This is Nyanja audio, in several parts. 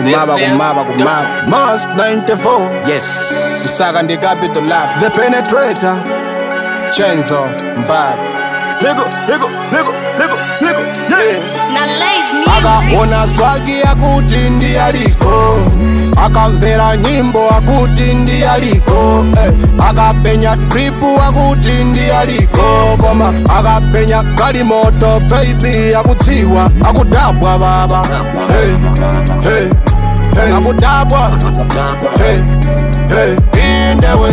kumaba kumaba kumaba Mars 94 yes Usaka ndi capital lab The penetrator Chenzo Mbaba Nigga nigga nigga nigga nigga yeah Now lace music. akaona swagi akuti ndi aliko akamvera nyimbo akuti ndi aliko eh. akapenya tripu akuti ndi aliko koma akapenya kalimoto baby akudziwa akudabwa baba hey, hey, hey. akudabwa hey, hey. indewe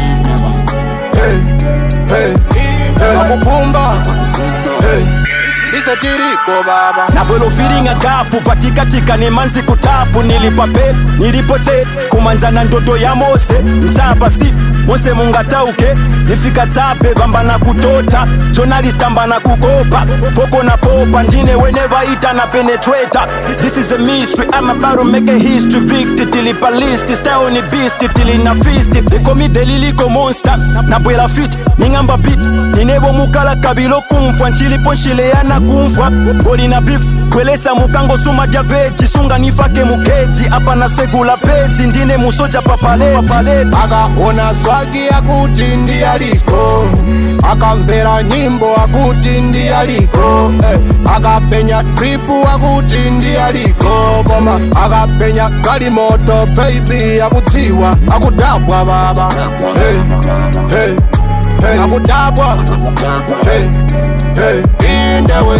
hey, hey. hey. akupumba hey. isetiriko baba nabwelo firinga gapu patikatika nemanzi kutapu nilipape nilipote kumanzana ndoto ya mose mchapa si mose mungatauke nifika tape bambana kutota journalist ambana kukopa foko na popa ndine whenever ita na penetrator this is a mystery i'm about to make a history victory tilipa list style ni beast tilina fist they call me the liliko monster nabwela fit ningamba beat ninebo mukala kabilo kumfwa nchilipo nshileyana kumfwa goli na beef kwelesa mukango suma dya veji sunga nifake mukeji apa na segula pezi ndine musoja papaleti akaona swagi akuti ndi aliko akamvera nyimbo akuti ndi aliko eh. akapenya tripu akuti ndi aliko koma akapenya kalimoto baby akudziwa akudabwa baba hey, hey, hey. akudabwa hey, hey. indewe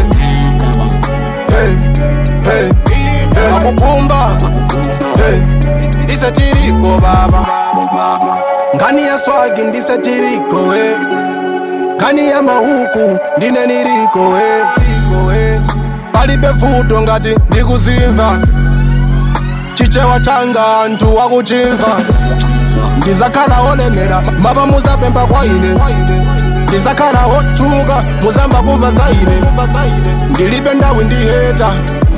hey, hey. hey. akupumba hey. ndisetiriko baba ngani ya swagi ndisetiriko we ngani ya mahuku ndine niriko we palibe vuto ngati ndikuzimva chichewa changa anthu wakuchimva ndizakhala olemera mava muzapemba kwa ine ndizakhala otchuka muzamba kumva za ine ndilibe ndawi ndiheta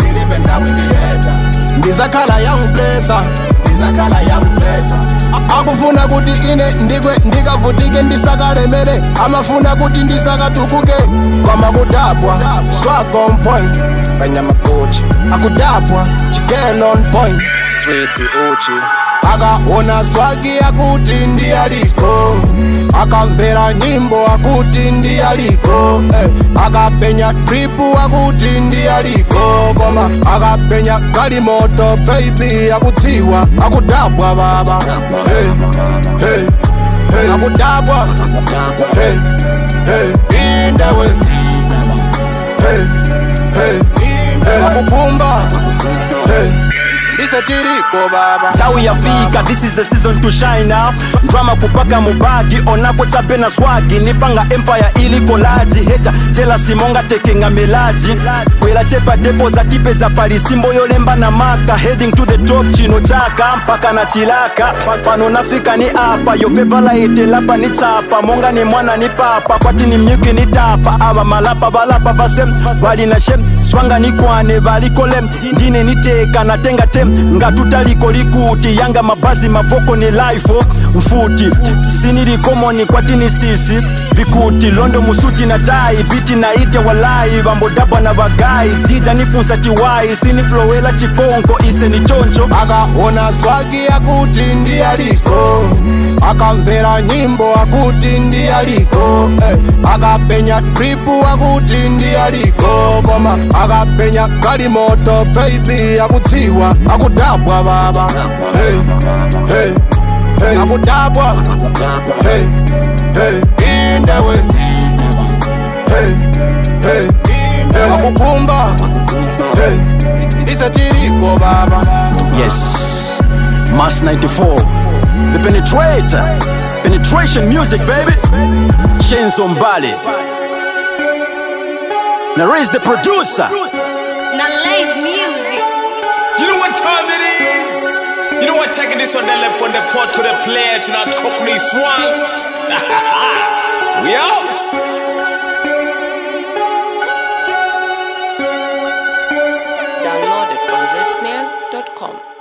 ndizakhala young blesser ndizakhala young blesser akufuna kuti ine ndigwe ndikavutike ndisakalemere amafuna kuti ndisakatukuke koma kudabwa swag on point kanyamakuchi akudabwa chicken on point sweet uchi akaona swagi akuti ndi aliko akamvera nyimbo akuti ndi aliko eh. akapenya tripu akuti ndi aliko koma akapenya kalimoto baby akudziwa akudabwa baba hey, hey, hey. akudabwa hey, hey. indewe hey, hey, hey. akupumba hey. isetiriko baba tawi yafika this is the season to shine up drama kupaka mubagi onapo tape na swagi nipanga empire iliko laji heta jela simonga tekenga melaji kwela chepa depo za tipe za palisimbo yolemba na maka heading to the top chino chaka mpaka na chilaka pano nafika ni apa yofevala etelapa ni chapa monga ni mwana ni papa kwati ni myuki ni tapa ava malapa valapa vasem vali na shem swanga ni kwane valikolem ndine niteka natenga tem ngatutaliko likuti yanga mabazi mavoko ni lifo mfuti sinilikomoni kwatini sisi vikuti londo musuti na tai biti na ite walai vambodabwa na vagai dija nifunsa tiwai siniflowela chikonko ise ni choncho akaona swagi akuti ndi aliko akamvera nyimbo akuti ndi aliko eh. akapenya tripu akuti ndi aliko koma akapenya kalimoto baby akudziwa akudabwa baba hey, hey, hey. akudabwa hey, hey. indewe hey, hey. hey. akupumba hey. isetiriko baba Yes, Mass 94, the penetrator, penetration music, baby. Chains on Bali. Now raise the producer. Now lace music. You know what time it is? You know what? Taking this one the left from the pot to the player to not cook this one. we out. Downloaded from zsnares.com.